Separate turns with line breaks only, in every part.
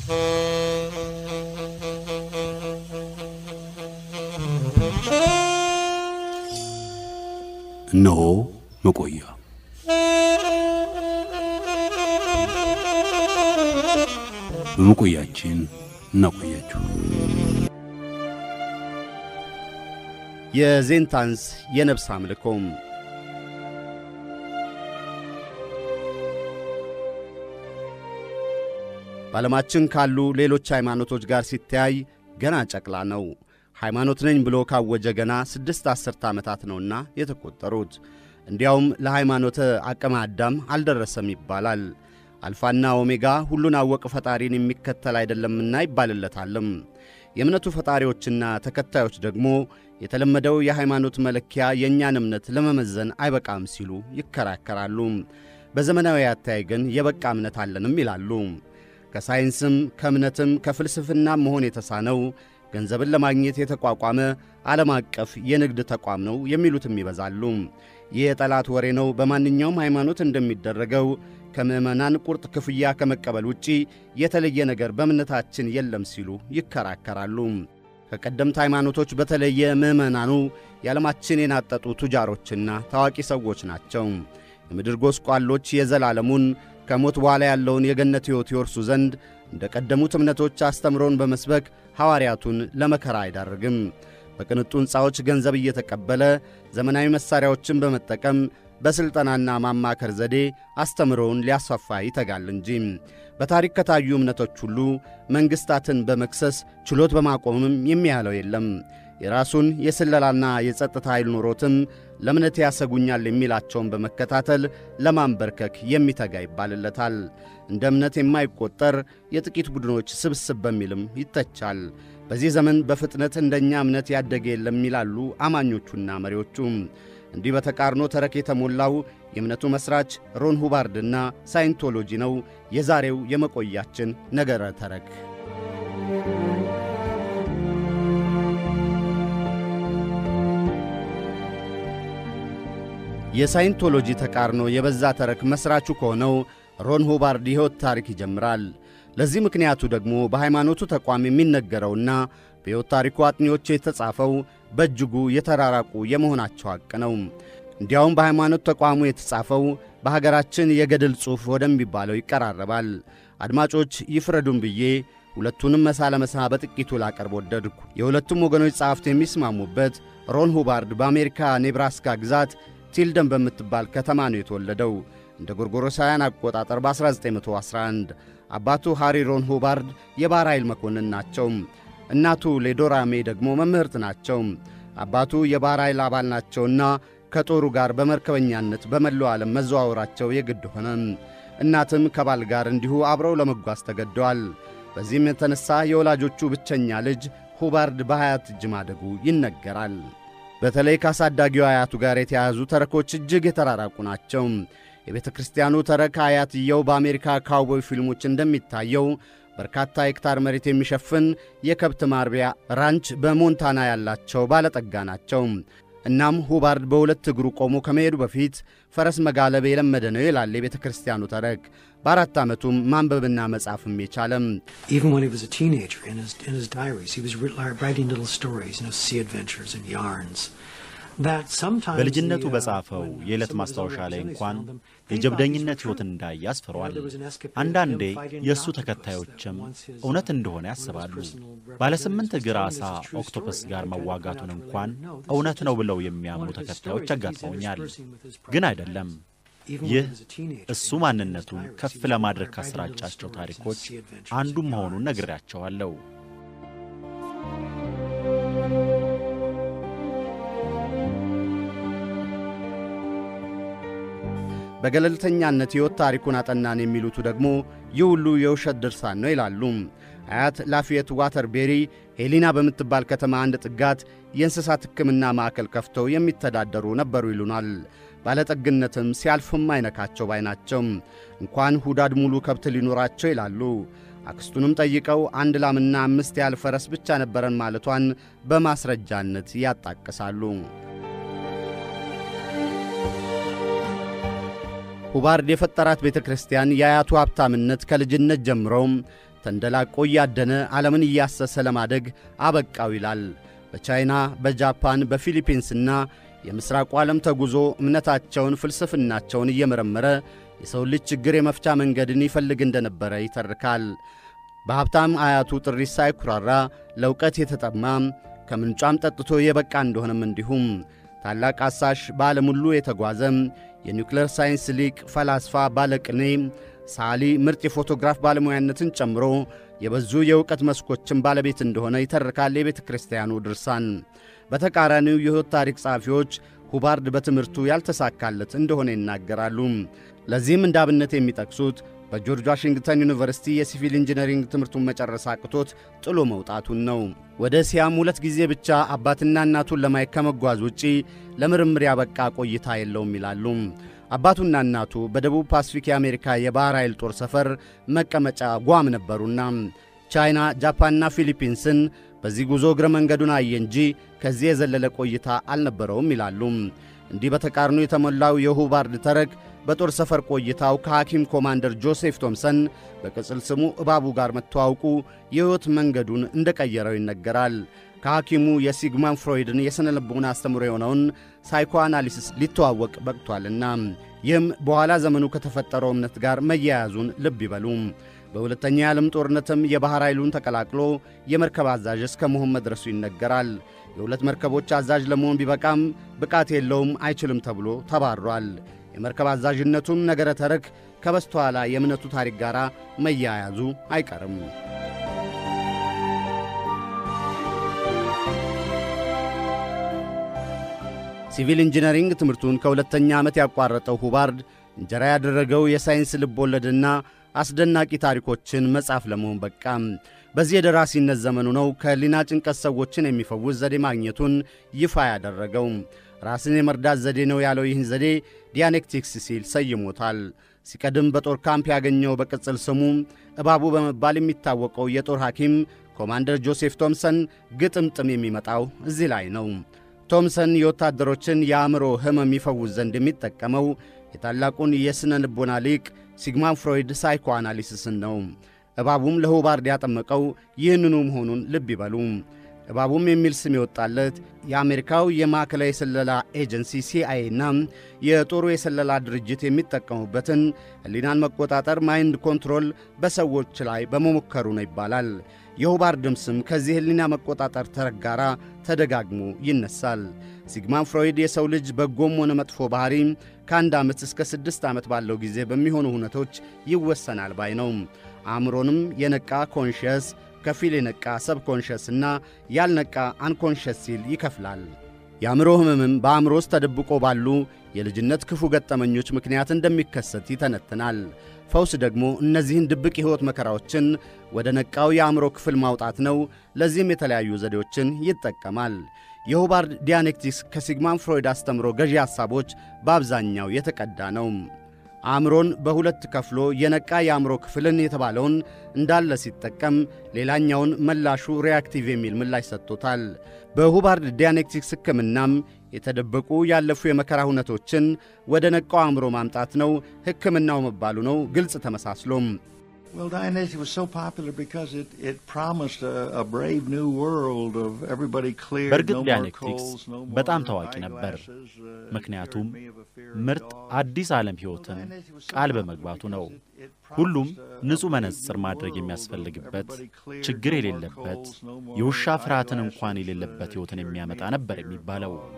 እነሆ መቆያ በመቆያችን እናቆያችሁ።
የዜንታንስ የነፍስ አምልኮም በዓለማችን ካሉ ሌሎች ሃይማኖቶች ጋር ሲተያይ ገና ጨቅላ ነው። ሃይማኖት ነኝ ብሎ ካወጀ ገና ስድስት አስርተ ዓመታት ነውና የተቆጠሩት። እንዲያውም ለሃይማኖተ አቅመ አዳም አልደረሰም ይባላል። አልፋና ኦሜጋ ሁሉን አወቅ ፈጣሪን የሚከተል አይደለምና ይባልለታልም። የእምነቱ ፈጣሪዎችና ተከታዮች ደግሞ የተለመደው የሃይማኖት መለኪያ የእኛን እምነት ለመመዘን አይበቃም ሲሉ ይከራከራሉ። በዘመናዊ አተያይ ግን የበቃ እምነት አለንም ይላሉ። ከሳይንስም ከእምነትም ከፍልስፍናም መሆን የተሳነው ገንዘብን ለማግኘት የተቋቋመ ዓለም አቀፍ የንግድ ተቋም ነው የሚሉትም ይበዛሉ። ይህ የጠላት ወሬ ነው። በማንኛውም ሃይማኖት እንደሚደረገው ከምዕመናን ቁርጥ ክፍያ ከመቀበል ውጪ የተለየ ነገር በእምነታችን የለም ሲሉ ይከራከራሉ። ከቀደምት ሃይማኖቶች በተለየ ምዕመናኑ የዓለማችን የናጠጡ ቱጃሮችና ታዋቂ ሰዎች ናቸው። የምድር ጎስቋሎች የዘላለሙን ከሞት በኋላ ያለውን የገነት ሕይወት ይወርሱ ዘንድ እንደ ቀደሙት እምነቶች አስተምሮን በመስበክ ሐዋርያቱን ለመከራ አይዳርግም። በቅንጡ ሕንፃዎች ገንዘብ እየተቀበለ ዘመናዊ መሣሪያዎችን በመጠቀም በሥልጠናና ማማከር ዘዴ አስተምሮውን ሊያስፋፋ ይተጋል እንጂ በታሪክ ከታዩ እምነቶች ሁሉ መንግሥታትን በመክሰስ ችሎት በማቆምም የሚያለው የለም። የራሱን የስለላና የጸጥታ ኃይል ኖሮትም ለእምነቴ ያሰጉኛል የሚላቸውን በመከታተል ለማንበርከክ የሚተጋ ይባልለታል። እንደ እምነት የማይቆጠር የጥቂት ቡድኖች ስብስብ በሚልም ይተቻል። በዚህ ዘመን በፍጥነት እንደኛ እምነት ያደገ የለም ይላሉ አማኞቹና መሪዎቹ። እንዲህ በተቃርኖ ተረክ የተሞላው የእምነቱ መሥራች ሮን ሁባርድና ሳይንቶሎጂ ነው የዛሬው የመቆያችን ነገረ ተረክ። የሳይንቶሎጂ ተቃርኖ የበዛ ተረክ መሥራቹ ከሆነው ሮን ሁባርድ የሕይወት ታሪክ ይጀምራል። ለዚህ ምክንያቱ ደግሞ በሃይማኖቱ ተቋም የሚነገረውና በሕይወት ታሪኩ አጥኚዎች የተጻፈው በእጅጉ የተራራቁ የመሆናቸው ሐቅ ነው። እንዲያውም በሃይማኖት ተቋሙ የተጻፈው በሀገራችን የገድል ጽሑፍ ወደሚባለው ይቀራረባል። አድማጮች ይፍረዱን ብዬ ሁለቱንም መሳ ለመሳ በጥቂቱ ላቀርብ ወደድኩ። የሁለቱም ወገኖች ጸሐፍት የሚስማሙበት ሮን ሁባርድ በአሜሪካ ኔብራስካ ግዛት ቲልደን በምትባል ከተማ ነው የተወለደው እንደ ጎርጎሮሳውያን አቆጣጠር በ1911 አባቱ ሃሪ ሮን ሁባርድ የባሕር ኃይል መኮንን ናቸው። እናቱ ሌዶራ ሜ ደግሞ መምህርት ናቸው። አባቱ የባሕር ኃይል አባል ናቸውና ከጦሩ ጋር በመርከበኛነት በመላው ዓለም መዘዋወራቸው የግድ ሆነ። እናትም ከባል ጋር እንዲሁ አብረው ለመጓዝ ተገደዋል። በዚህም የተነሣ የወላጆቹ ብቸኛ ልጅ ሁባርድ በሀያት እጅ ማደጉ ይነገራል። በተለይ ከአሳዳጊው አያቱ ጋር የተያያዙ ተረኮች እጅግ የተራራቁ ናቸው። የቤተ ክርስቲያኑ ተረክ አያትየው በአሜሪካ ካውቦይ ፊልሞች እንደሚታየው በርካታ ሄክታር መሬት የሚሸፍን የከብት ማርቢያ ራንች በሞንታና ያላቸው ባለጠጋ ናቸው። እናም ሁባርድ በሁለት እግሩ ቆሞ ከመሄዱ በፊት ፈረስ መጋለብ የለመደ ነው ይላል የቤተ ክርስቲያኑ ተረክ። በአራት ዓመቱም ማንበብና መጻፍም የቻለም
Even when he was a teenager, in his, in his diaries, he was wri- writing little stories, you know, sea adventures and yarns. That sometimes
በልጅነቱ
the, uh,
በጻፈው
when
የዕለት
some of his
ማስታወሻ
own
ላይ
representatives
እንኳን
found them, they thought
የጀብደኝነት
these were
ሕይወት
true.
እንዳየ
You
አስፍሯል።
know, there was an escapade of
አንዳንዴ
him fighting
የእሱ
an octopus
ተከታዮችም
that once his,
እውነት
uh,
እንደሆነ
one of his
ያስባሉ።
personal
ባለ ስምንት
representatives
እግር
was
ዓሣ
telling us it's a true
ኦክቶፐስ
story.
ጋር
And I tried to
መዋጋቱን
find out
እንኳን
later, no, this
እውነት
is
ነው
just
ብለው
one
የሚያምኑ
of his
ተከታዮች
stories that he's
አጋጥመውኛል።
interspersing with his
ግን
private
አይደለም።
events. Even when
ይህ
he was a teenager,
እሱ
in his
ማንነቱን
diaries,
ከፍ
he was
ለማድረግ
writing little
ካሰራጫቸው
stories and
ታሪኮች
sea adventures
አንዱ
and
መሆኑን
yarns.
ነግሬያቸዋለሁ።
በገለልተኛነት ሕይወት ታሪኩን አጠናን የሚሉቱ ደግሞ ይህ ሁሉ የውሸት ድርሳን ነው ይላሉ። አያት ላፊየት ዋተርቤሪ ሄሊና በምትባል ከተማ አንድ ጥጋት የእንስሳት ሕክምና ማዕከል ከፍተው የሚተዳደሩ ነበሩ ይሉናል። ባለጠግነትም ሲያልፍም አይነካቸው ባይ ናቸው። እንኳን ሁዳድ ሙሉ ከብት ሊኖራቸው ይላሉ። አክስቱንም ጠይቀው አንድ ላምና አምስት ያህል ፈረስ ብቻ ነበረን ማለቷን በማስረጃነት ያጣቅሳሉ። ሁባርድ የፈጠራት ቤተ ክርስቲያን የአያቱ ሀብታምነት ከልጅነት ጀምሮም ተንደላቆ እያደነ ዓለምን እያሰሰ ለማደግ አበቃው ይላል። በቻይና፣ በጃፓን፣ በፊሊፒንስና የምሥራቁ ዓለም ተጉዞ እምነታቸውን፣ ፍልስፍናቸውን እየመረመረ የሰው ልጅ ችግር የመፍቻ መንገድን ይፈልግ እንደነበረ ይተርካል። በሀብታም አያቱ ጥሪት ሳይኩራራ ለእውቀት የተጠማ ከምንጯም ጠጥቶ የበቃ እንደሆነም እንዲሁም ታላቅ አሳሽ በዓለም ሁሉ የተጓዘ የኒውክሌር ሳይንስ ሊቅ፣ ፈላስፋ፣ ባለቅኔ፣ ሳሊ፣ ምርጥ የፎቶግራፍ ባለሙያነትን ጨምሮ የበዙ የእውቀት መስኮችን ባለቤት እንደሆነ ይተርካል የቤተ ክርስቲያኑ ድርሳን። በተቃራኒው የሕይወት ታሪክ ጸሐፊዎች ሁባርድ በትምህርቱ ያልተሳካለት እንደሆነ ይናገራሉ። ለዚህም እንደ አብነት የሚጠቅሱት በጆርጅ ዋሽንግተን ዩኒቨርሲቲ የሲቪል ኢንጂነሪንግ ትምህርቱን መጨረስ አቅቶት ጥሎ መውጣቱን ነው። ወደ እስያም ሁለት ጊዜ ብቻ አባትና እናቱን ለማየት ከመጓዝ ውጪ ለምርምር ያበቃ ቆይታ የለውም ይላሉ። አባቱና እናቱ በደቡብ ፓስፊክ የአሜሪካ የባሕር ኃይል ጦር ሰፈር መቀመጫ ጓም ነበሩና ቻይና፣ ጃፓንና ፊሊፒንስን በዚህ ጉዞ እግረ መንገዱን አየ እንጂ ከዚህ የዘለለ ቆይታ አልነበረውም ይላሉ። እንዲህ በተቃርኖ የተሞላው የሁባርድ ተረክ በጦር ሰፈር ቆይታው ከሐኪም ኮማንደር ጆሴፍ ቶምሰን በቅጽል ስሙ እባቡ ጋር መተዋወቁ የሕይወት መንገዱን እንደ ቀየረው ይነገራል። ከሐኪሙ የሲግማን ፍሮይድን የሥነ ልቦና አስተምሮ የሆነውን ሳይኮአናሊሲስ ሊተዋወቅ በቅቷልና ይህም በኋላ ዘመኑ ከተፈጠረው እምነት ጋር መያያዙን ልብ ይበሉ። በሁለተኛ የዓለም ጦርነትም የባሕር ኃይሉን ተቀላቅሎ የመርከብ አዛዥ እስከ መሆን መድረሱ ይነገራል። የሁለት መርከቦች አዛዥ ለመሆን ቢበቃም ብቃት የለውም፣ አይችልም ተብሎ ተባሯል። የመርከብ አዛዥነቱም ነገረ ተረክ ከበስተኋላ የእምነቱ ታሪክ ጋር መያያዙ አይቀርም። ሲቪል ኢንጂነሪንግ ትምህርቱን ከሁለተኛ ዓመት ያቋረጠው ሁባርድ እንጀራ ያደረገው የሳይንስ ልብ ወለድና አስደናቂ ታሪኮችን መጻፍ ለመሆን በቃም። በዚህ የደራሲነት ዘመኑ ነው ከሕሊና ጭንቀት ሰዎችን የሚፈውስ ዘዴ ማግኘቱን ይፋ ያደረገው። ራስን የመርዳት ዘዴ ነው ያለው ይህን ዘዴ ዲያኔክቲክስ ሲል ሰይሞታል። ሲቀድም በጦር ካምፕ ያገኘው በቅጽል ስሙ እባቡ በመባል የሚታወቀው የጦር ሐኪም ኮማንደር ጆሴፍ ቶምሰን ግጥምጥም የሚመጣው እዚህ ላይ ነው። ቶምሰን የወታደሮችን የአእምሮ ሕመም ይፈውስ ዘንድ የሚጠቀመው የታላቁን የሥነ ልቦና ሊቅ ሲግማን ፍሮይድ ሳይኮ አናሊሲስን ነው። እባቡም ለሁባርድ ያጠመቀው ይህንኑ መሆኑን ልብ ይበሉ። እባቡም የሚል ስም የወጣለት የአሜሪካው የማዕከላዊ የስለላ ኤጀንሲ ሲአይኤና የጦሩ የስለላ ድርጅት የሚጠቀሙበትን ሕሊናን መቆጣጠር ማይንድ ኮንትሮል በሰዎች ላይ በመሞከሩ ነው ይባላል። የሁባርድም ስም ከዚህ ሕሊና መቆጣጠር ተረክ ጋር ተደጋግሞ ይነሳል። ሲግማን ፍሮይድ የሰው ልጅ በጎም ሆነ መጥፎ ባሕሪ ከአንድ ዓመት እስከ ስድስት ዓመት ባለው ጊዜ በሚሆኑ ሁነቶች ይወሰናል ባይ ነው። አእምሮንም የነቃ ኮንሽየስ ከፊል የነቃ ሰብኮንሸስ እና ያልነቃ አንኮንሸስ ሲል ይከፍላል። የአእምሮ ሕመምም በአእምሮ ውስጥ ተደብቆ ባሉ የልጅነት ክፉ ገጠመኞች ምክንያት እንደሚከሰት ይተነትናል። ፈውስ ደግሞ እነዚህን ድብቅ የሕይወት መከራዎችን ወደ ነቃው የአእምሮ ክፍል ማውጣት ነው። ለዚህም የተለያዩ ዘዴዎችን ይጠቀማል። የሁባርድ ዲያኔክቲክስ ከሲግማን ፍሮይድ አስተምሮ ገዢ ሐሳቦች በአብዛኛው የተቀዳ ነው። አእምሮን በሁለት ከፍሎ የነቃ የአእምሮ ክፍልን የተባለውን እንዳለ ሲጠቀም ሌላኛውን መላሹ ሪያክቲቭ የሚል ምላሽ ሰጥቶታል። በሁባርድ ዲያኔክቲክስ ሕክምናም የተደበቁ ያለፉ የመከራ ሁነቶችን ወደ ነቃው አእምሮ ማምጣት ነው ሕክምናው መባሉ ነው ግልጽ ተመሳስሎም
Well, Dianetics was so popular because it, it promised a, a brave new world of everybody clear,
በእርግጥ
no more
ዲያኔክቲክስ
colds, no more
በጣም ታዋቂ ነበር።
eyeglasses, uh,
ምክንያቱም
cured me of a fear of
ምርጥ
dogs.
አዲስ ዓለም ሕይወትን
Dianetics was so
ቃል
popular
በመግባቱ ነው።
because it- it
ሁሉም
promised a- a
ንጹሕ
brave
መነጽር
new
ማድረግ
world of
የሚያስፈልግበት
everybody clear,
ችግር
no more
የሌለበት
colds, no more
የውሻ ፍርሃትን
eyeglasses,
እንኳን የሌለበት
uh,
ሕይወትን
cured
የሚያመጣ
me of
ነበር
fear of
የሚባለው።
dogs.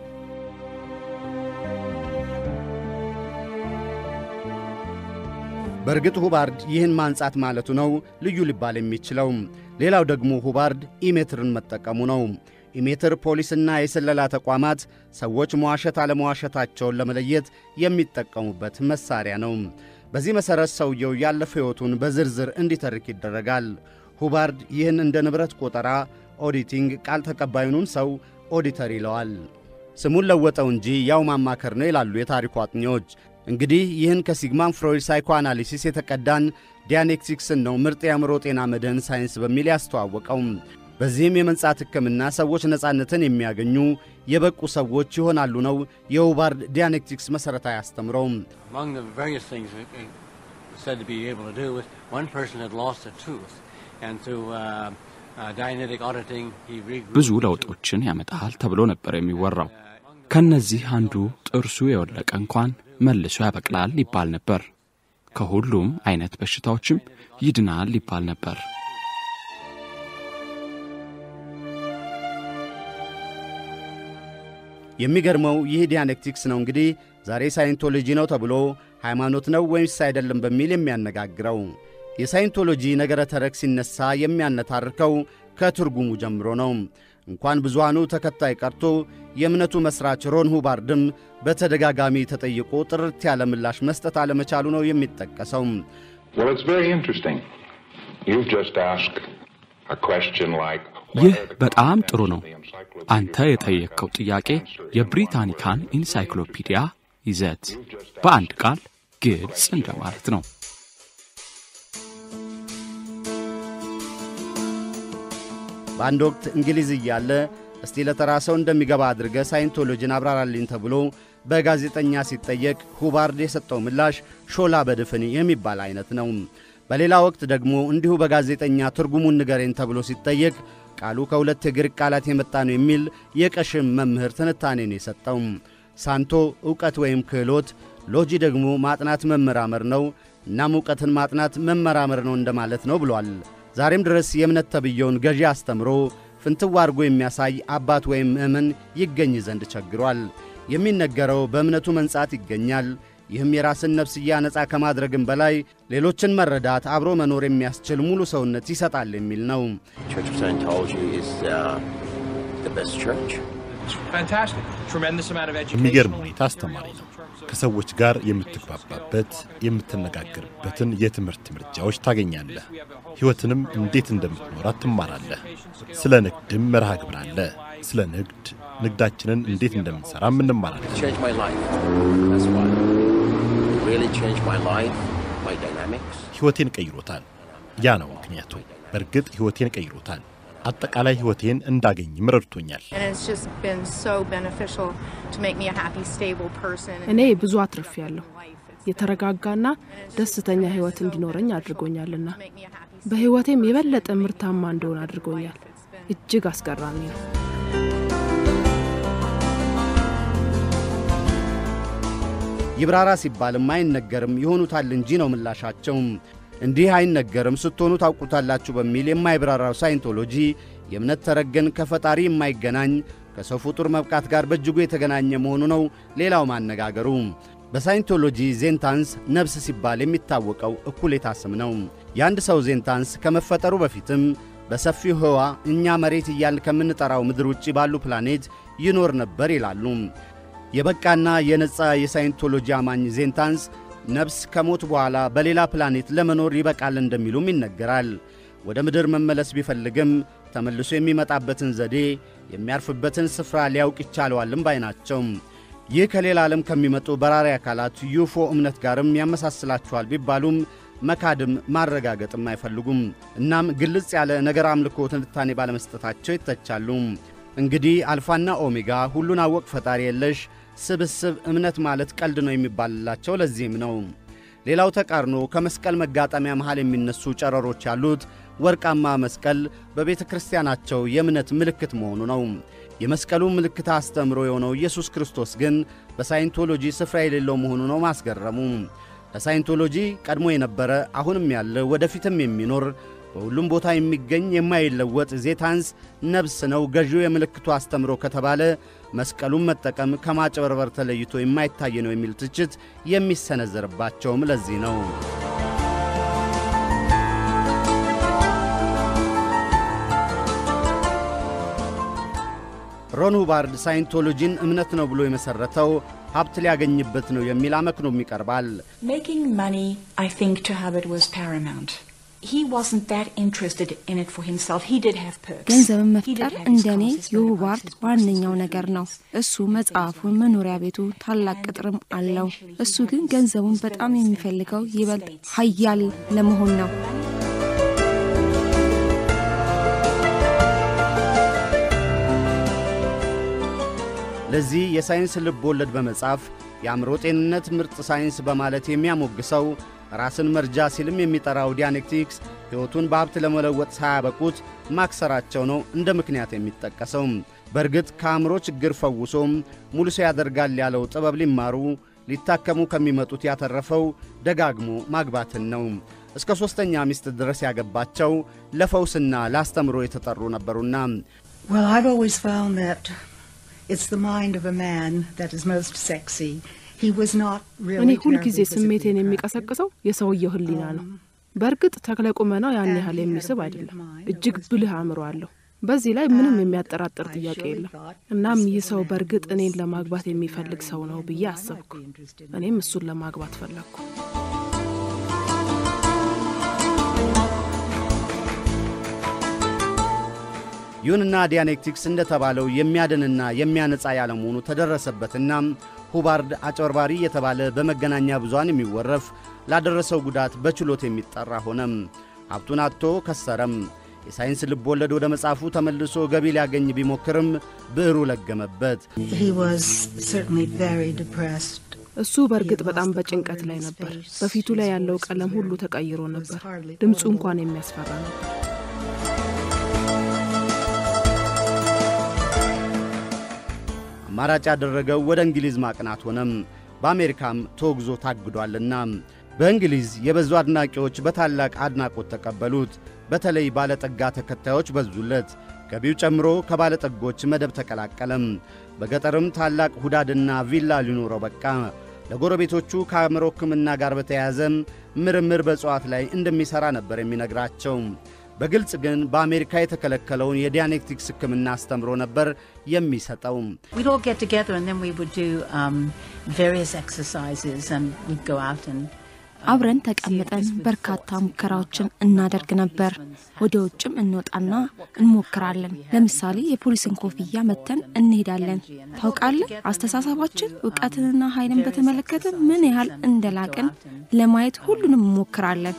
በእርግጥ ሁባርድ ይህን ማንጻት ማለቱ ነው ልዩ ሊባል የሚችለው። ሌላው ደግሞ ሁባርድ ኢሜትርን መጠቀሙ ነው። ኢሜትር ፖሊስና የስለላ ተቋማት ሰዎች መዋሸት አለመዋሸታቸውን ለመለየት የሚጠቀሙበት መሳሪያ ነው። በዚህ መሠረት ሰውየው ያለፈ ሕይወቱን በዝርዝር እንዲተርክ ይደረጋል። ሁባርድ ይህን እንደ ንብረት ቆጠራ ኦዲቲንግ፣ ቃል ተቀባዩንም ሰው ኦዲተር ይለዋል። ስሙን ለወጠው እንጂ ያው ማማከር ነው ይላሉ የታሪኩ አጥኚዎች። እንግዲህ ይህን ከሲግማን ፍሮይድ ሳይኮ አናሊሲስ የተቀዳን ዲያኔክቲክስን ነው ምርጥ የአእምሮ ጤና መድህን ሳይንስ በሚል ያስተዋወቀው። በዚህም የመንጻት ሕክምና ሰዎች ነፃነትን የሚያገኙ የበቁ ሰዎች ይሆናሉ ነው የሁባርድ ዲያኔክቲክስ መሠረታዊ አስተምረው።
Among the various things it it was said to be able to do was one person had lost a tooth, and through uh, uh, Dianetic auditing, he regrouped
ብዙ ለውጦችን ያመጣል ተብሎ ነበር የሚወራው። ከነዚህ አንዱ ጥርሱ የወለቀ እንኳን መልሶ ያበቅላል ይባል ነበር። ከሁሉም አይነት በሽታዎችም ይድናል ይባል ነበር።
የሚገርመው ይህ ዲያኔክቲክስ ነው እንግዲህ ዛሬ ሳይንቶሎጂ ነው ተብሎ ሃይማኖት ነው ወይስ አይደለም በሚል የሚያነጋግረው። የሳይንቶሎጂ ነገረ ተረክ ሲነሳ የሚያነታርከው ከትርጉሙ ጀምሮ ነው። እንኳን ብዙሃኑ ተከታይ ቀርቶ የእምነቱ መሥራች ሮን ሁባርድም በተደጋጋሚ ተጠይቆ ጥርት ያለ ምላሽ መስጠት አለመቻሉ ነው የሚጠቀሰው።
Well, it's very interesting. You've just asked a question like.
ይህ በጣም ጥሩ ነው። አንተ የጠየቅከው ጥያቄ የብሪታኒካን ኢንሳይክሎፒዲያ ይዘት በአንድ ቃል ግልጽ እንደማለት ነው።
በአንድ ወቅት እንግሊዝ እያለ እስቲ ለተራ ሰው እንደሚገባ አድርገ ሳይንቶሎጂን አብራራልኝ ተብሎ በጋዜጠኛ ሲጠየቅ ሁባርድ የሰጠው ምላሽ ሾላ በድፍን የሚባል አይነት ነው። በሌላ ወቅት ደግሞ እንዲሁ በጋዜጠኛ ትርጉሙን ንገሬን ተብሎ ሲጠየቅ ቃሉ ከሁለት የግሪክ ቃላት የመጣ ነው የሚል የቀሽም መምህር ትንታኔን የሰጠው። ሳንቶ ዕውቀት ወይም ክህሎት፣ ሎጂ ደግሞ ማጥናት መመራመር ነው። እናም ዕውቀትን ማጥናት መመራመር ነው እንደማለት ነው ብሏል። ዛሬም ድረስ የእምነት ተብየውን ገዢ አስተምሮ ፍንትው አድርጎ የሚያሳይ አባት ወይም ምእመን ይገኝ ዘንድ ቸግሯል። የሚነገረው በእምነቱ መንጻት ይገኛል። ይህም የራስን ነፍስያ ነፃ ከማድረግም በላይ ሌሎችን መረዳት፣ አብሮ መኖር የሚያስችል ሙሉ ሰውነት ይሰጣል የሚል ነው።
Church of Scientology is uh, the best church.
የሚገርም ሁኔታ አስተማሪ ነው። ከሰዎች ጋር የምትግባባበት የምትነጋገርበትን የትምህርት ምርጫዎች ታገኛለህ። ሕይወትንም እንዴት እንደምትኖራት ትማራለህ። ስለ ንግድም መርሃ ግብር አለ። ስለ ንግድ ንግዳችንን እንዴት እንደምንሠራም እንማራለን።
It changed my life. That's why. It really changed my life, my dynamics.
ሕይወቴን ቀይሮታል። ያ ነው ምክንያቱ። በእርግጥ ሕይወቴን ቀይሮታል። አጠቃላይ ሕይወቴን እንዳገኝም ረድቶኛል።
And it's just been so beneficial to make me a happy, stable person.
እኔ ብዙ አትርፌያለሁ። የተረጋጋና ደስተኛ ህይወት እንዲኖረኝ አድርጎኛልና በህይወቴም የበለጠ ምርታማ እንደሆን አድርጎኛል። እጅግ አስገራሚ ነው።
ይብራራ ሲባልም አይነገርም ይሆኑታል እንጂ ነው ምላሻቸው። እንዲህ አይነገርም ስትሆኑ ታውቁታላችሁ በሚል የማይብራራው ሳይንቶሎጂ የእምነት ተረገን ከፈጣሪ የማይገናኝ ከሰው ፍጡር መብቃት ጋር በእጅጉ የተገናኘ መሆኑ ነው ሌላው ማነጋገሩ። በሳይንቶሎጂ ዜንታንስ ነፍስ ሲባል የሚታወቀው እኩሌታ ስም ነው። የአንድ ሰው ዜንታንስ ከመፈጠሩ በፊትም በሰፊው ህዋ እኛ መሬት እያልን ከምንጠራው ምድር ውጭ ባሉ ፕላኔት ይኖር ነበር ይላሉ። የበቃና የነጻ የሳይንቶሎጂ አማኝ ዜንታንስ ነፍስ ከሞት በኋላ በሌላ ፕላኔት ለመኖር ይበቃል እንደሚሉም ይነገራል። ወደ ምድር መመለስ ቢፈልግም ተመልሶ የሚመጣበትን ዘዴ የሚያርፍበትን ስፍራ ሊያውቅ ይቻለዋልም ባይ ናቸው። ይህ ከሌላ ዓለም ከሚመጡ በራሪ አካላት ዩፎ እምነት ጋርም ያመሳስላቸዋል ቢባሉም መካድም ማረጋገጥም አይፈልጉም። እናም ግልጽ ያለ ነገር አምልኮ ትንታኔ ባለመስጠታቸው ይተቻሉ። እንግዲህ አልፋና ኦሜጋ ሁሉን አወቅ ፈጣሪ የለሽ ስብስብ እምነት ማለት ቀልድ ነው የሚባልላቸው ለዚህም ነው። ሌላው ተቃርኖ ከመስቀል መጋጠሚያ መሃል የሚነሱ ጨረሮች ያሉት ወርቃማ መስቀል በቤተ ክርስቲያናቸው የእምነት ምልክት መሆኑ ነው። የመስቀሉ ምልክት አስተምሮ የሆነው ኢየሱስ ክርስቶስ ግን በሳይንቶሎጂ ስፍራ የሌለው መሆኑ ነው ማስገረሙ። ለሳይንቶሎጂ ቀድሞ የነበረ አሁንም ያለ ወደፊትም የሚኖር በሁሉም ቦታ የሚገኝ የማይለወጥ ዜታንስ ነብስ ነው ገዢው የምልክቱ አስተምሮ ከተባለ መስቀሉን መጠቀም ከማጭበርበር ተለይቶ የማይታይ ነው የሚል ትችት የሚሰነዘርባቸውም ለዚህ ነው። ሮን ሁባርድ ሳይንቶሎጂን እምነት ነው ብሎ የመሠረተው ሀብት ሊያገኝበት ነው የሚል አመክኖም ይቀርባል።
Making money, I think, to Hubbard was paramount. He wasn't that interested in it for himself. He did have perks.
ገንዘብን
He
መፍጠር
did have his
እንደኔ
causes very
የሁባርድ ዋነኛው ነገር ነው። እሱ መጽሐፉን፣ መኖሪያ ቤቱ፣ ታላቅ ቅጥርም አለው። እሱ ግን ገንዘቡን በጣም የሚፈልገው ይበልጥ ሀያል ለመሆን ነው።
ለዚህ የሳይንስ ልብ ወለድ በመጻፍ የአእምሮ ጤንነት ምርጥ ሳይንስ በማለት የሚያሞግሰው ራስን መርጃ ሲልም የሚጠራው ዲያኔክቲክስ ሕይወቱን በሀብት ለመለወጥ ሳያበቁት ማክሰራቸው ነው እንደ ምክንያት የሚጠቀሰው። በእርግጥ ከአእምሮ ችግር ፈውሶም ሙሉ ሰው ያደርጋል ያለው ጥበብ ሊማሩ ሊታከሙ ከሚመጡት ያተረፈው ደጋግሞ ማግባትን ነው። እስከ ሦስተኛ ሚስት ድረስ ያገባቸው ለፈውስና ለአስተምሮ የተጠሩ ነበሩና
Well, I've always found that it's the mind of a man that is most sexy. He was not
እኔ
really
ሁልጊዜ
terribly
ስሜቴን የሚቀሰቅሰው የሰውየው ሕሊና ነው። በእርግጥ ተክለ ቁመናው ያን ያህል የሚስብ አይደለም። እጅግ ብልህ አእምሮ አለው። በዚህ ላይ ምንም የሚያጠራጥር ጥያቄ የለም። እናም ይህ ሰው በእርግጥ እኔን ለማግባት የሚፈልግ ሰው ነው ብዬ አሰብኩ። እኔም እሱን ለማግባት ፈለግኩ።
ይሁንና ዲያኔክቲክስ እንደተባለው የሚያድንና የሚያነጻ ያለመሆኑ ተደረሰበትና ሁባርድ አጭበርባሪ የተባለ በመገናኛ ብዙሃን የሚወረፍ ላደረሰው ጉዳት በችሎት የሚጠራ ሆነም። ሀብቱን አጥቶ ከሰረም። የሳይንስ ልብ ወለድ ወደ መጽሐፉ ተመልሶ ገቢ ሊያገኝ ቢሞክርም ብዕሩ ለገመበት።
He was certainly very depressed.
እሱ በእርግጥ በጣም በጭንቀት ላይ ነበር። በፊቱ ላይ ያለው ቀለም ሁሉ ተቀይሮ ነበር። ድምፁ እንኳን የሚያስፈራ ነበር።
አማራጭ ያደረገው ወደ እንግሊዝ ማቅናት ሆነም። በአሜሪካም ተወግዞ ታግዷልና በእንግሊዝ የበዙ አድናቂዎች በታላቅ አድናቆት ተቀበሉት። በተለይ ባለጠጋ ተከታዮች በዙለት። ገቢው ጨምሮ ከባለጠጎች መደብ ተቀላቀለም። በገጠርም ታላቅ ሁዳድና ቪላ ሊኖረው በቃ። ለጎረቤቶቹ ከአእምሮ ሕክምና ጋር በተያያዘም ምርምር በእጽዋት ላይ እንደሚሠራ ነበር የሚነግራቸው። በግልጽ ግን በአሜሪካ የተከለከለውን የዲያኔክቲክስ ሕክምና አስተምሮ ነበር የሚሰጠው።
We'd all get together and then we would do um, various exercises and we'd go out and
አብረን ተቀምጠን በርካታ ሙከራዎችን እናደርግ ነበር። ወደ ውጭም እንወጣና እንሞክራለን። ለምሳሌ የፖሊስን ኮፍያ መተን እንሄዳለን። ታውቃለህ፣ አስተሳሰባችን እውቀትንና ኃይልን በተመለከተ ምን ያህል እንደላቅን ለማየት ሁሉንም እንሞክራለን።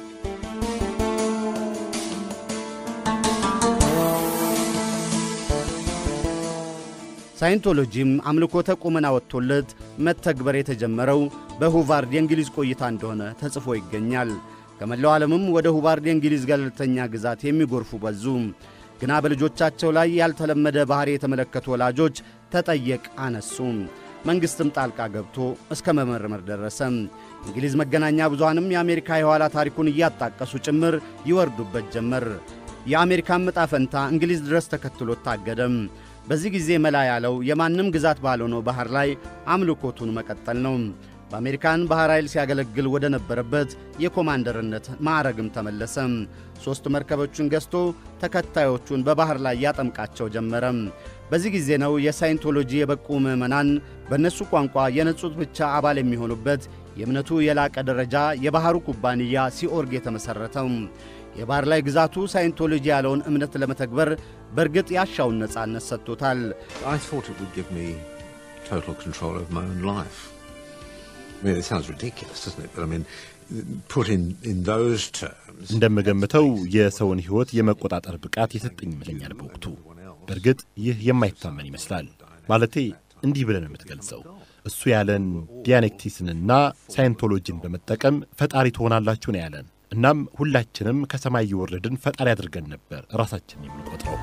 ሳይንቶሎጂም አምልኮተ ቁመና ወጥቶለት መተግበር የተጀመረው በሁቫርድ የእንግሊዝ ቆይታ እንደሆነ ተጽፎ ይገኛል። ከመላው ዓለምም ወደ ሁቫርድ የእንግሊዝ ገለልተኛ ግዛት የሚጎርፉ በዙ። ግና በልጆቻቸው ላይ ያልተለመደ ባሕሪ የተመለከቱ ወላጆች ተጠየቅ አነሱ። መንግሥትም ጣልቃ ገብቶ እስከ መመርመር ደረሰ። እንግሊዝ መገናኛ ብዙሃንም የአሜሪካ የኋላ ታሪኩን እያጣቀሱ ጭምር ይወርዱበት ጀመር። የአሜሪካን ዕጣ ፈንታ እንግሊዝ ድረስ ተከትሎት ታገደም። በዚህ ጊዜ መላ ያለው የማንም ግዛት ባልሆነው ባሕር ላይ አምልኮቱን መቀጠል ነው። በአሜሪካን ባሕር ኃይል ሲያገለግል ወደ ነበረበት የኮማንደርነት ማዕረግም ተመለሰ። ሦስት መርከቦቹን ገዝቶ ተከታዮቹን በባሕር ላይ ያጠምቃቸው ጀመረ። በዚህ ጊዜ ነው የሳይንቶሎጂ የበቁ ምዕመናን በእነሱ ቋንቋ የነጹት ብቻ አባል የሚሆኑበት የእምነቱ የላቀ ደረጃ የባሕሩ ኩባንያ ሲኦርግ የተመሠረተው። የባሕር ላይ ግዛቱ ሳይንቶሎጂ ያለውን እምነት ለመተግበር በእርግጥ ያሻውን ነጻነት ሰጥቶታል።
I thought it would give me total control of my own life. I mean, it sounds ridiculous, doesn't it? But I mean, put in, in those terms.
እንደምገምተው የሰውን ሕይወት የመቆጣጠር ብቃት የሰጠኝ ይመስለኛል በወቅቱ። በእርግጥ ይህ የማይታመን ይመስላል። ማለቴ እንዲህ ብለን የምትገልጸው እሱ ያለን ዲያኔክቲስንና ሳይንቶሎጂን በመጠቀም ፈጣሪ ትሆናላችሁ ነው ያለን። እናም ሁላችንም ከሰማይ የወረድን ፈጣሪ አድርገን ነበር ራሳችንን የምንቆጥረው።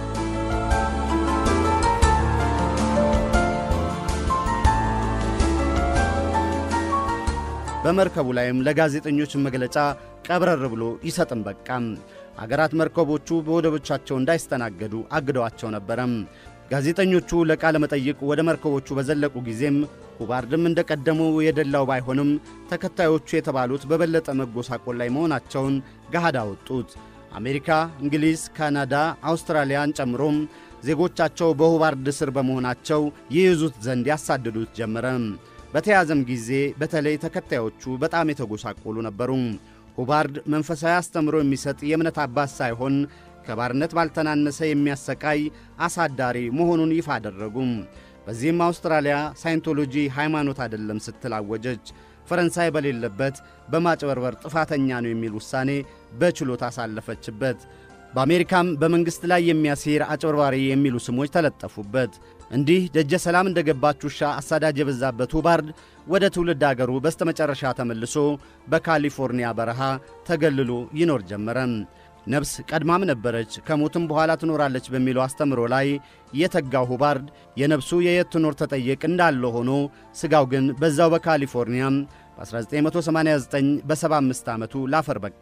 በመርከቡ ላይም ለጋዜጠኞች መግለጫ ቀብረር ብሎ ይሰጥም በቃም። አገራት መርከቦቹ በወደቦቻቸው እንዳይስተናገዱ አግደዋቸው ነበረም። ጋዜጠኞቹ ለቃለ መጠይቅ ወደ መርከቦቹ በዘለቁ ጊዜም ሁባርድም እንደ ቀደመው የደላው ባይሆንም ተከታዮቹ የተባሉት በበለጠ መጎሳቆል ላይ መሆናቸውን ገሃድ አወጡት። አሜሪካ፣ እንግሊዝ፣ ካናዳ፣ አውስትራሊያን ጨምሮም ዜጎቻቸው በሁባርድ ስር በመሆናቸው ይይዙት ዘንድ ያሳድዱት ጀመረም። በተያዘም ጊዜ በተለይ ተከታዮቹ በጣም የተጎሳቆሉ ነበሩ። ሁባርድ መንፈሳዊ አስተምሮ የሚሰጥ የእምነት አባት ሳይሆን ከባርነት ባልተናነሰ የሚያሰቃይ አሳዳሪ መሆኑን ይፋ አደረጉም። በዚህም አውስትራሊያ ሳይንቶሎጂ ሃይማኖት አይደለም ስትል አወጀች። ፈረንሳይ በሌለበት በማጭበርበር ጥፋተኛ ነው የሚል ውሳኔ በችሎት አሳለፈችበት። በአሜሪካም በመንግሥት ላይ የሚያሴር አጭበርባሪ የሚሉ ስሞች ተለጠፉበት። እንዲህ ደጀ ሰላም እንደ ገባች ውሻ አሳዳጅ የበዛበት ሁባርድ ወደ ትውልድ አገሩ በስተመጨረሻ ተመልሶ በካሊፎርኒያ በረሃ ተገልሎ ይኖር ጀመረ። ነፍስ ቀድማም ነበረች ከሞትም በኋላ ትኖራለች በሚለው አስተምሮ ላይ የተጋው ሁባርድ የነፍሱ የየት ትኖር ተጠየቅ እንዳለ ሆኖ ሥጋው ግን በዛው በካሊፎርኒያ በ1989 በ75 ዓመቱ ላፈር በቃ።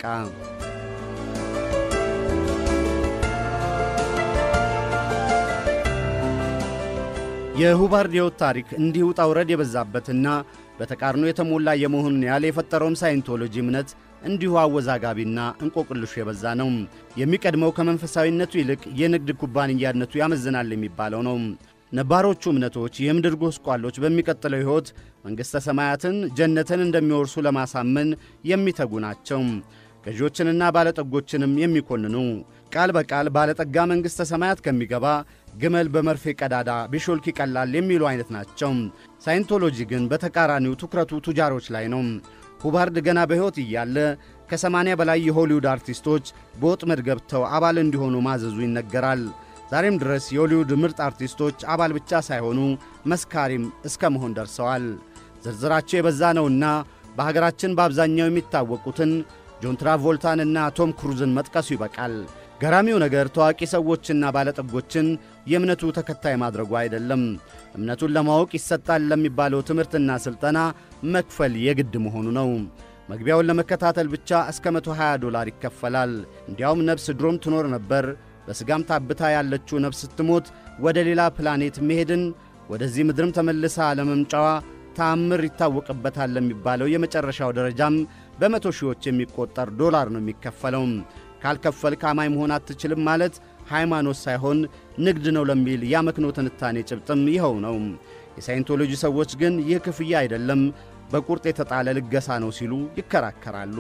የሁባርድ ሕይወት ታሪክ እንዲህ ውጣ ውረድ የበዛበትና በተቃርኖ የተሞላ የመሆኑን ያህል የፈጠረውም ሳይንቶሎጂ እምነት እንዲሁ አወዛጋቢና እንቆቅልሹ የበዛ ነው። የሚቀድመው ከመንፈሳዊነቱ ይልቅ የንግድ ኩባንያነቱ ያመዝናል የሚባለው ነው። ነባሮቹ እምነቶች የምድር ጎስቋሎች በሚቀጥለው ሕይወት መንግሥተ ሰማያትን ጀነትን እንደሚወርሱ ለማሳመን የሚተጉ ናቸው። ገዢዎችንና ባለጠጎችንም የሚኮንኑ ቃል በቃል ባለጠጋ መንግሥተ ሰማያት ከሚገባ ግመል በመርፌ ቀዳዳ ቢሾልክ ይቀላል የሚሉ አይነት ናቸው። ሳይንቶሎጂ ግን በተቃራኒው ትኩረቱ ቱጃሮች ላይ ነው። ሁባርድ ገና በሕይወት እያለ ከሰማንያ በላይ የሆሊውድ አርቲስቶች በወጥመድ ገብተው አባል እንዲሆኑ ማዘዙ ይነገራል። ዛሬም ድረስ የሆሊውድ ምርጥ አርቲስቶች አባል ብቻ ሳይሆኑ መስካሪም እስከ መሆን ደርሰዋል። ዝርዝራቸው የበዛ ነውና በሀገራችን በአብዛኛው የሚታወቁትን ጆን ትራቮልታንና ቶም ክሩዝን መጥቀሱ ይበቃል። ገራሚው ነገር ታዋቂ ሰዎችና ባለጠጎችን የእምነቱ ተከታይ ማድረጉ አይደለም። እምነቱን ለማወቅ ይሰጣል ለሚባለው ትምህርትና ሥልጠና መክፈል የግድ መሆኑ ነው። መግቢያውን ለመከታተል ብቻ እስከ 120 ዶላር ይከፈላል። እንዲያውም ነፍስ ድሮም ትኖር ነበር፣ በሥጋም ታብታ ያለችው ነፍስ ስትሞት ወደ ሌላ ፕላኔት መሄድን ወደዚህ ምድርም ተመልሳ ለመምጫዋ ተአምር ይታወቅበታል ለሚባለው የመጨረሻው ደረጃም በመቶ ሺዎች የሚቆጠር ዶላር ነው የሚከፈለው። ካልከፈል ካማኝ መሆን አትችልም ማለት ሃይማኖት ሳይሆን ንግድ ነው ለሚል ያመክኖ ትንታኔ ጭብጥም ይኸው ነው። የሳይንቶሎጂ ሰዎች ግን ይህ ክፍያ አይደለም፣ በቁርጥ የተጣለ ልገሳ ነው ሲሉ ይከራከራሉ።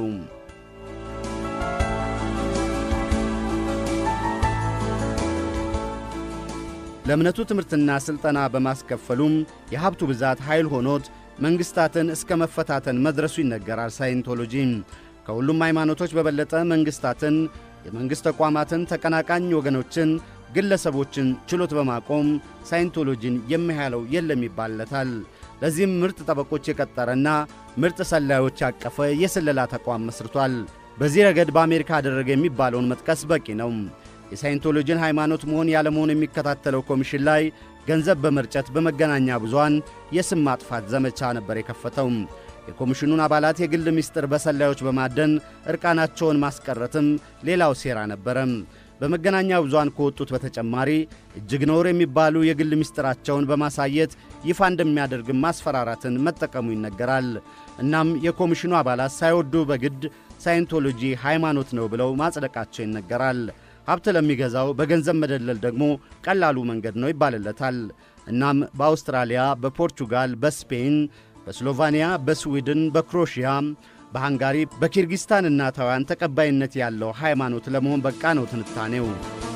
ለእምነቱ ትምህርትና ሥልጠና በማስከፈሉም የሀብቱ ብዛት ኃይል ሆኖት መንግሥታትን እስከ መፈታተን መድረሱ ይነገራል። ሳይንቶሎጂ ከሁሉም ሃይማኖቶች በበለጠ መንግሥታትን፣ የመንግሥት ተቋማትን፣ ተቀናቃኝ ወገኖችን፣ ግለሰቦችን ችሎት በማቆም ሳይንቶሎጂን የሚያህለው የለም ይባልለታል። ለዚህም ምርጥ ጠበቆች የቀጠረና ምርጥ ሰላዮች ያቀፈ የስለላ ተቋም መስርቷል። በዚህ ረገድ በአሜሪካ አደረገ የሚባለውን መጥቀስ በቂ ነው። የሳይንቶሎጂን ሃይማኖት መሆን ያለመሆን የሚከታተለው ኮሚሽን ላይ ገንዘብ በመርጨት በመገናኛ ብዙሃን የስም ማጥፋት ዘመቻ ነበር የከፈተው። የኮሚሽኑን አባላት የግል ምስጢር በሰላዮች በማደን ዕርቃናቸውን ማስቀረትም ሌላው ሴራ ነበረ። በመገናኛ ብዙሃን ከወጡት በተጨማሪ እጅግ ነውር የሚባሉ የግል ምስጢራቸውን በማሳየት ይፋ እንደሚያደርግም ማስፈራራትን መጠቀሙ ይነገራል። እናም የኮሚሽኑ አባላት ሳይወዱ በግድ ሳይንቶሎጂ ሃይማኖት ነው ብለው ማጽደቃቸው ይነገራል። ሀብት ለሚገዛው በገንዘብ መደለል ደግሞ ቀላሉ መንገድ ነው ይባልለታል። እናም በአውስትራሊያ፣ በፖርቹጋል፣ በስፔን፣ በስሎቫኒያ፣ በስዊድን፣ በክሮሺያ፣ በሃንጋሪ፣ በኪርጊስታንና ታይዋን ተቀባይነት ያለው ሃይማኖት ለመሆን በቃ ነው ትንታኔው።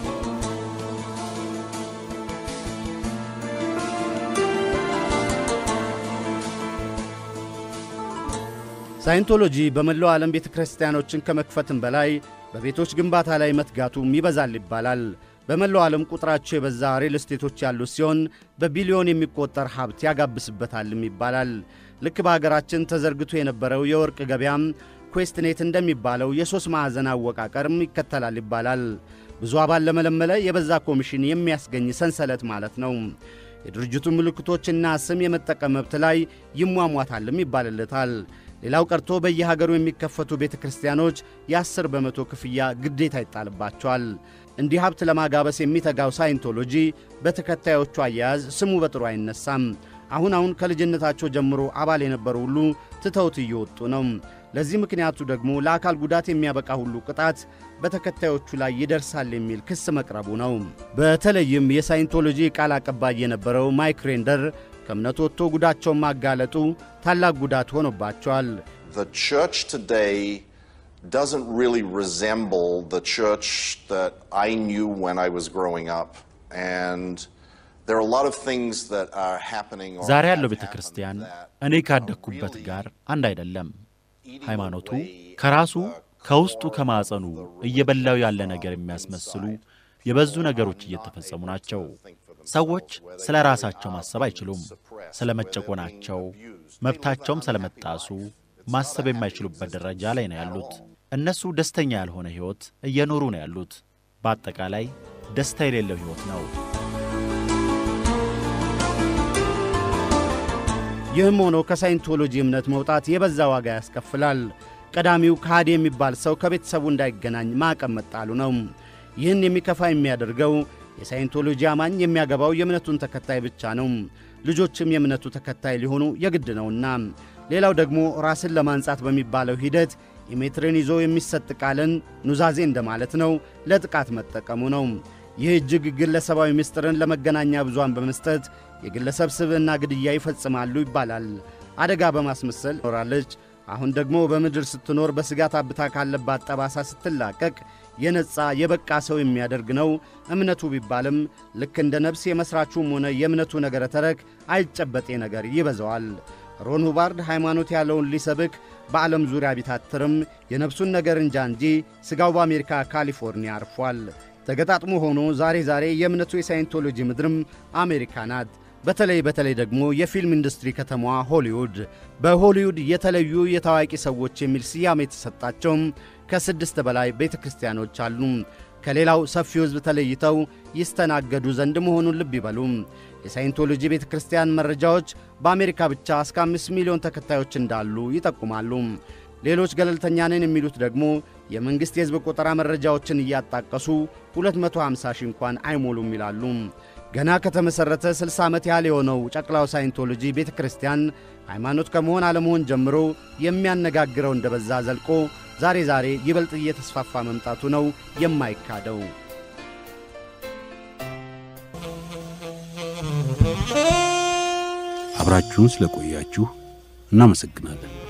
ሳይንቶሎጂ በመላው ዓለም ቤተ ክርስቲያኖችን ከመክፈትም በላይ በቤቶች ግንባታ ላይ መትጋቱም ይበዛል ይባላል። በመላው ዓለም ቁጥራቸው የበዛ ሪል ስቴቶች ያሉት ሲሆን በቢሊዮን የሚቆጠር ሀብት ያጋብስበታልም ይባላል። ልክ በሀገራችን ተዘርግቶ የነበረው የወርቅ ገበያም ኩዌስትኔት እንደሚባለው የሦስት ማዕዘን አወቃቀርም ይከተላል ይባላል። ብዙ አባል ለመለመለ የበዛ ኮሚሽን የሚያስገኝ ሰንሰለት ማለት ነው። የድርጅቱ ምልክቶችና ስም የመጠቀም መብት ላይ ይሟሟታልም ይባልለታል። ሌላው ቀርቶ በየሀገሩ የሚከፈቱ ቤተ ክርስቲያኖች የአስር በመቶ ክፍያ ግዴታ ይጣልባቸዋል። እንዲህ ሀብት ለማጋበስ የሚተጋው ሳይንቶሎጂ በተከታዮቹ አያያዝ ስሙ በጥሩ አይነሳም። አሁን አሁን ከልጅነታቸው ጀምሮ አባል የነበሩ ሁሉ ትተውት እየወጡ ነው። ለዚህ ምክንያቱ ደግሞ ለአካል ጉዳት የሚያበቃ ሁሉ ቅጣት በተከታዮቹ ላይ ይደርሳል የሚል ክስ መቅረቡ ነው። በተለይም የሳይንቶሎጂ ቃል አቀባይ የነበረው ማይክ ሬንደር ከእምነቱ ወጥቶ ጉዳቸውን ማጋለጡ ታላቅ ጉዳት ሆኖባቸዋል።
The church today doesn't really resemble the church that I knew when I was growing up. And there are a lot of things that are happening or
ዛሬ
have
ያለው ቤተ ክርስቲያን እኔ ካደግኩበት ጋር አንድ አይደለም። ሃይማኖቱ ከራሱ ከውስጡ ከማዕፀኑ እየበላው ያለ ነገር የሚያስመስሉ የበዙ ነገሮች እየተፈጸሙ ናቸው። ሰዎች ስለ ራሳቸው ማሰብ አይችሉም። ስለ መጨቆናቸው፣ መብታቸውም ስለ መጣሱ ማሰብ የማይችሉበት ደረጃ ላይ ነው ያሉት። እነሱ ደስተኛ ያልሆነ ሕይወት እየኖሩ ነው ያሉት። በአጠቃላይ ደስታ የሌለው ሕይወት ነው።
ይህም ሆኖ ከሳይንቶሎጂ እምነት መውጣት የበዛ ዋጋ ያስከፍላል። ቀዳሚው ከሃዲ የሚባል ሰው ከቤተሰቡ እንዳይገናኝ ማዕቀብ መጣሉ ነው። ይህን የሚከፋ የሚያደርገው የሳይንቶሎጂ አማኝ የሚያገባው የእምነቱን ተከታይ ብቻ ነው። ልጆችም የእምነቱ ተከታይ ሊሆኑ የግድ ነውና። ሌላው ደግሞ ራስን ለማንጻት በሚባለው ሂደት ኢሜትርን ይዞ የሚሰጥ ቃልን ኑዛዜ እንደማለት ነው፣ ለጥቃት መጠቀሙ ነው። ይህ እጅግ ግለሰባዊ ምስጢርን ለመገናኛ ብዙሃን በመስጠት የግለሰብ ስብዕና ግድያ ይፈጽማሉ ይባላል። አደጋ በማስመሰል ኖራለች። አሁን ደግሞ በምድር ስትኖር በስጋት አብታ ካለባት ጠባሳ ስትላቀቅ የነጻ የበቃ ሰው የሚያደርግ ነው እምነቱ ቢባልም ልክ እንደ ነፍስ የመሥራቹም ሆነ የእምነቱ ነገረ ተረክ አይጨበጤ ነገር ይበዛዋል። ሮን ሁባርድ ሃይማኖት ያለውን ሊሰብክ በዓለም ዙሪያ ቢታትርም የነፍሱን ነገር እንጃ እንጂ ሥጋው በአሜሪካ ካሊፎርኒያ አርፏል። ተገጣጥሞ ሆኖ ዛሬ ዛሬ የእምነቱ የሳይንቶሎጂ ምድርም አሜሪካ ናት። በተለይ በተለይ ደግሞ የፊልም ኢንዱስትሪ ከተማዋ ሆሊውድ። በሆሊውድ የተለዩ የታዋቂ ሰዎች የሚል ስያሜ የተሰጣቸውም ከስድስት በላይ ቤተ ክርስቲያኖች አሉ። ከሌላው ሰፊው ሕዝብ ተለይተው ይስተናገዱ ዘንድ መሆኑን ልብ ይበሉ። የሳይንቶሎጂ ቤተ ክርስቲያን መረጃዎች በአሜሪካ ብቻ እስከ አምስት ሚሊዮን ተከታዮች እንዳሉ ይጠቁማሉ። ሌሎች ገለልተኛ ነን የሚሉት ደግሞ የመንግሥት የሕዝብ ቆጠራ መረጃዎችን እያጣቀሱ 250 ሺህ እንኳን አይሞሉም ይላሉ። ገና ከተመሠረተ 60 ዓመት ያህል የሆነው ጨቅላው ሳይንቶሎጂ ቤተ ክርስቲያን ሃይማኖት ከመሆን አለመሆን ጀምሮ የሚያነጋግረው እንደበዛ ዘልቆ ዛሬ ዛሬ ይበልጥ እየተስፋፋ መምጣቱ ነው የማይካደው።
አብራችሁን ስለቆያችሁ እናመሰግናለን።